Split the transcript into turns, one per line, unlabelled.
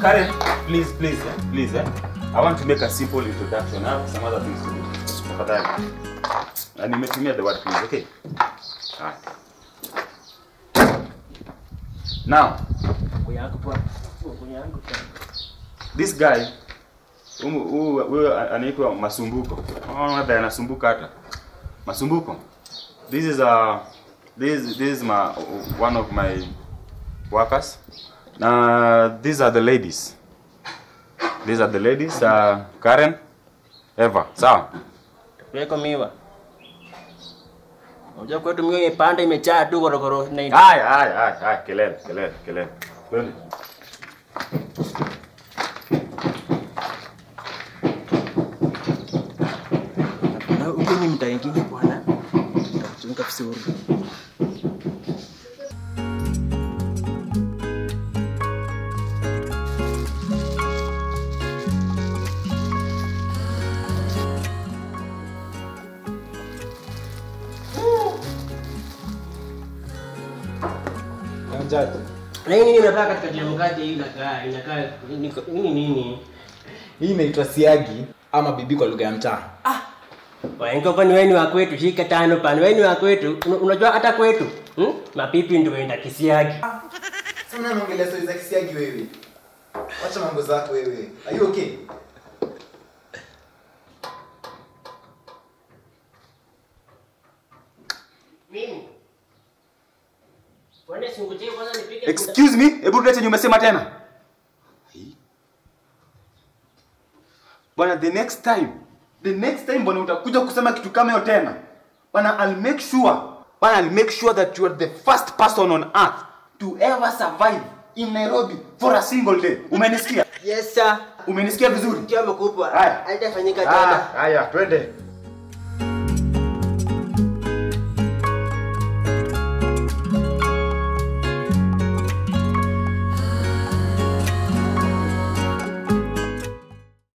Karen, please, please, eh? please, eh? I want to make a simple introduction. I have some other things to do. Tafadhali. Na nimetumia the word please, okay? Alright. Now, this guy huyu huyu- huyu anaitwa Masumbuko. Oh, hata anasumbuka hata. Masumbuko. This is a this this is my one of my workers. Na these are the ladies. These are the ladies uh, Karen, Eva. Sawa?
Weko miwa. Unajua kwetu miwa imepanda imejaa tu korokoro na ina.
Haya, haya, haya, haya, kelele, kelele, kelele. Twende.
Na huko ni mtaa ingine bwana. Tutakuchunga vizuri.
Mjaji.
Na hii nini unataka katika jia mkate hii inakaa inakaa niko- nini nini?
Hii inaitwa siagi ama bibi kwa lugha ya mtaa.
Waengo kwani wewe ni wa kwetu shika tano pana wewe ni wa kwetu. Una- Unajua hata kwetu hmm? mapipi ndio enda kisiagi.
Sasa unaongelea stories za kisiagi wewe. Wacha mambo zako wewe. Are you okay?
Mimi. Kwani singujie kwanza nipike
Excuse me, hebu tulete nyuma sema tena. Bwana the next time, the next time bwana utakuja kusema kitu kama hiyo tena. Bwana I'll make sure, bwana I'll make sure that you are the first person on earth to ever survive in Nairobi for a single day. Umenisikia?
Yes sir.
Umenisikia vizuri?
Kiwa mkubwa.
Haya.
Haitafanyika
Ah,
tena.
haya, twende.